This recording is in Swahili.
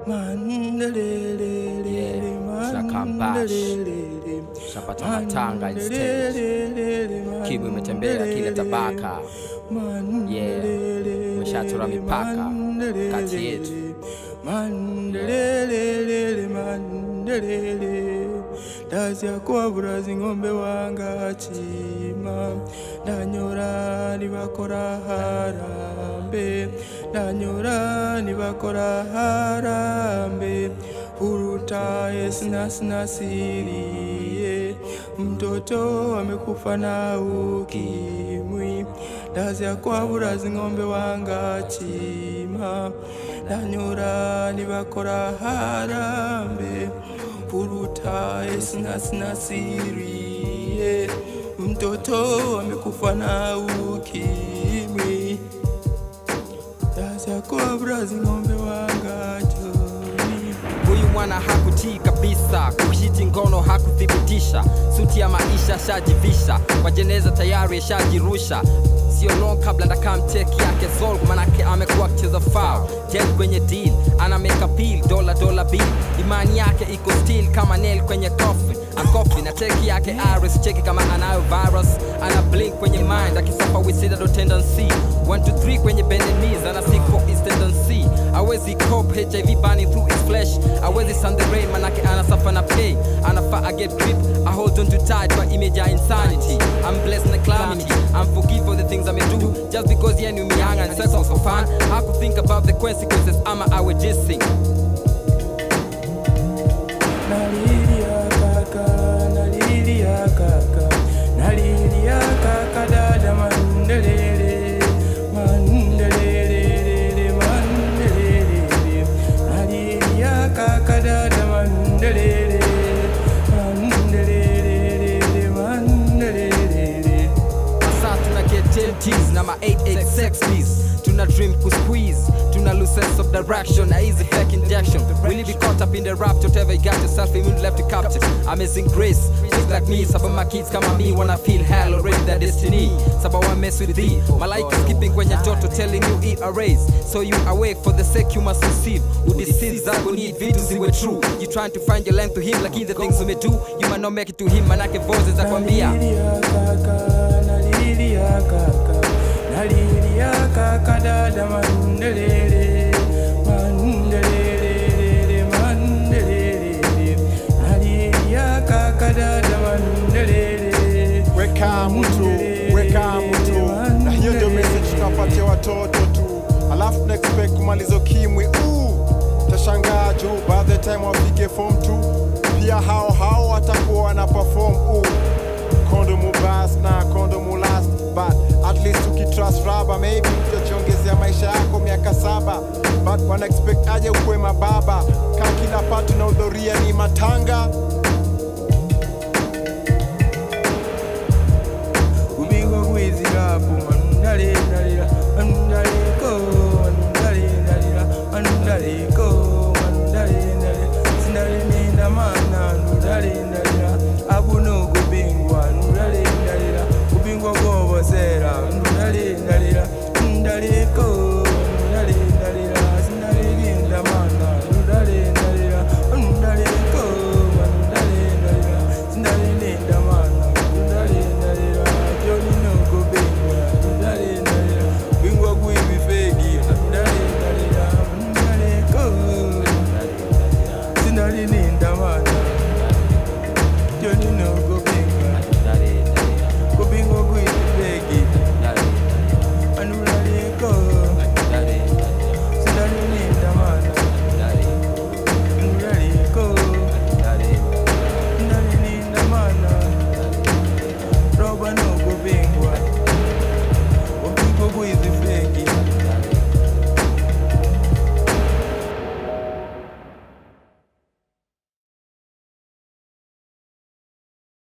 Yeah, tunakaa Mbash. Tunapata matanga instead. Kibu imetembea kila tabaka. Yeah, umeshatura mipaka kati yetu. ndaziakwabura zing'ombe wanga chima ndanyora nibakora harambe ndanyora nibakora harambe hurutaye sinasinasirie mtoto amekufa na ukimwi ndaziakwabura zing'ombe wanga chima ndanyora nibakora harambe purutaye sinasinasirie mtoto amekufa na ukimwi daziakobra zing'ombe wanga joni Huyu mwana hakutii kabisa, kuhiti ngono hakuthibitisha, suti ya maisha shajivisha, kwa jeneza tayari shajirusha sio long kabla ndakamteki yake zol manake amekuwa akicheza foul jet kwenye deal ana make appeal dola dola bill imani yake iko still kama nail kwenye coffin akofi na teki yake iris cheki kama anayo virus ana blink kwenye mind akisafa wisidado tendency 1 to 3 kwenye bended knees ana seek for his tendency awezi cope hiv burning through his flesh awezi sun the rain manake anasafa na pay anafaa I get grip I hold on to tight kwa image ya insanity I'm blessed na calamity I'm forgive for the things I may do just because yeah knew me young and sex was for fun I could think about the consequences ama I would just sing nalilia kaka nalilia kaka nalilia kaka dada mandelele mandelele mandelele nalilia kaka dada mandelele mandelele mandelele Sasa tuna get 10 T's na ma 8 sex please Tuna dream ku squeeze Tuna lose sense of direction Na easy fake injection Will you be caught up in the rapture Whatever you got yourself immune left to capture Amazing grace Just like me Some of my kids kama me Wanna feel hell already their destiny Sababu I mess with thee Malaika skipping kwenye joto Telling you eat a raise So you awake for the sake you must receive Udeceive zako need vitu ziwe true You trying to find your length to him Lakini the things ume do You might not make it to him Manake voices za kwambia nalilia kaka nalilia kaka nalilia kaka dada mandelele mandelele mandelele nalilia kaka dada mandelele weka mtu weka mtu na hiyo ndio message tunapatia watoto tu alafu tuna expect kumaliza ukimwi uh, tashangaa juu by the time wafike form 2 pia hao hao watakuwa wana perform uh, kondomu bas na kondomu last but at least ukitrust raba maybe utajiongezea maisha yako miaka saba but wana expect aje ukuwe mababa ka kila patu na udhoria ni matanga kubigwa kwizirapo mandale